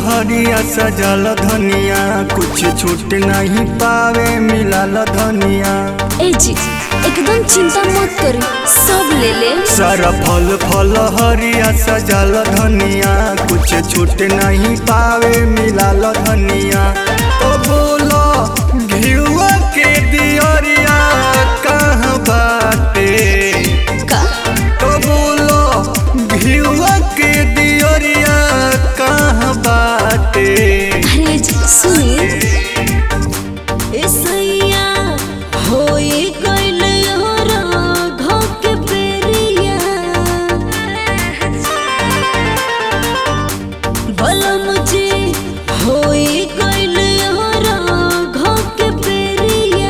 हरिया सजल धनिया कुछ छूट नहीं पावे मिलल धनिया ए जी एकदम चिंता मत करी सब ले ले सारा फल फल हरिया सजल धनिया कुछ छूट नहीं पावे मिलल धनिया तो बोलो घिउआ के दियरिया कहाँ बाटे का तो बोलो घिउआ के दियरिया कहाँ बाटे अरे जी सुनी ए सैया होई गइल योरा घो के बेरिया भला मुझे होई गइल योरा घो के बेरिया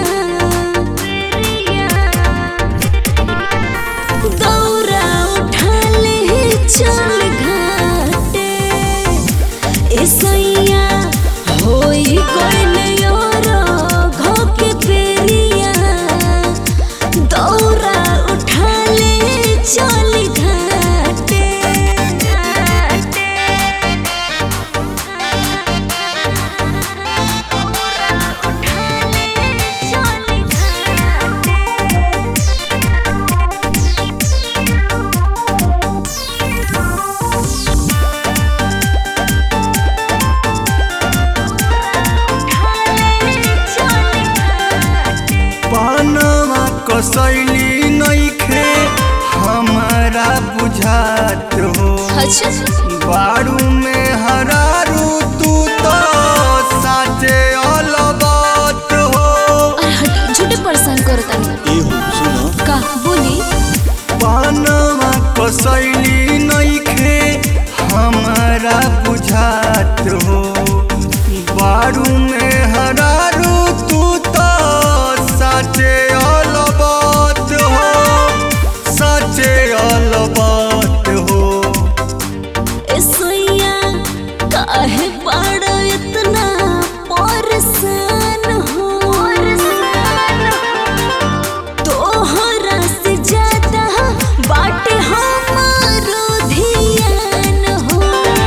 दौरा उठा ले चल घाटे ए सैया होई गइल योरा घो के बेरिया दौरा उठा ले चल घाटे पानवा कसैली नइखे हमारा बुझात हो अच्छा बारू में हरारू तू तो साचे अलबत हो अरे हटी झूठे परेशान करता ए हो सुनो का बोली पानवा कसैली नइखे हमारा बुझात हो बारू में हरारू तू तो साचे अलबत हो साचे अलबत हो ए सैया काहे पड़ो इतना परेशान हो तोहरा से ज्यादा बाटे हमारो ध्यान हो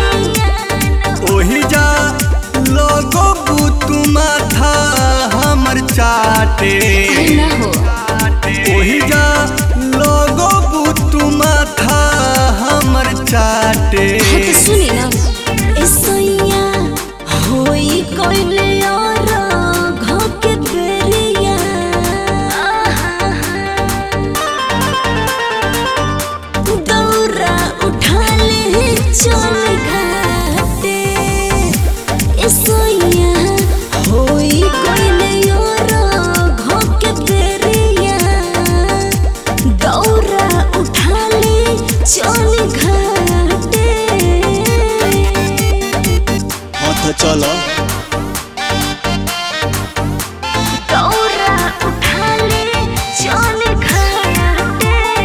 ओही जा लोगो बुतु माथा हमर चाटे अरे ना हो ओही जा लोगो बुतु माथा हमर चाटे हाँ तो सुनी ना ए सैया होई कोइले और घो के बेरिया दौरा उठा ले चल घाटे ए सैया होई कोइले और घो के बेरिया दौरा उठा ले चल घाटे हाथ चला दौरा उठा ले चल घाटे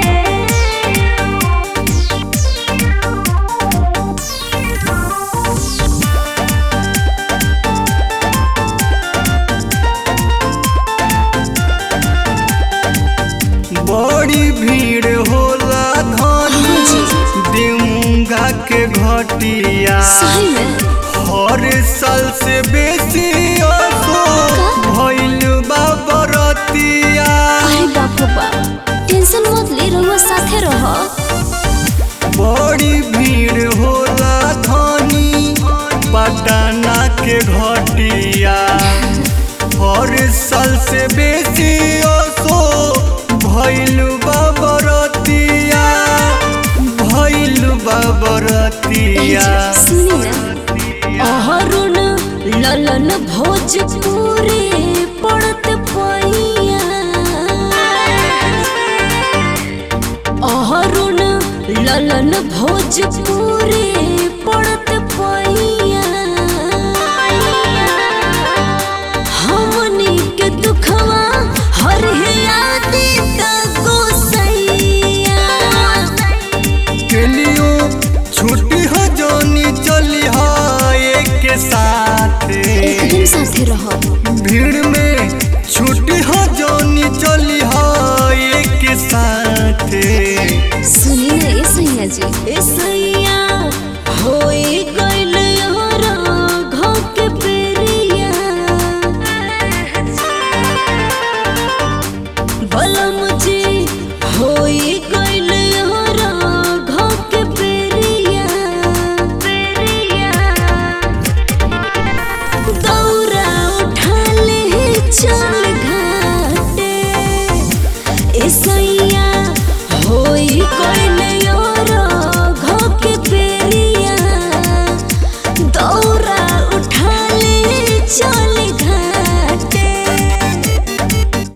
बड़ी भीड़ होला धनी दिमुंगा के घटिया सही में हर साल से बेसी असो भइल बा बरतिया अरे बाप रे बाप टेंशन मत ले रहुआ साथे रह बड़ी भीड़ होला धनी पटना के घटिया हर साल से बेसी असो भइल बा बरतिया भइल बा बरतिया सुनी ना अहरुण ललन भोजपुरी पड़त पैया अहरुण ललन भोजपुरी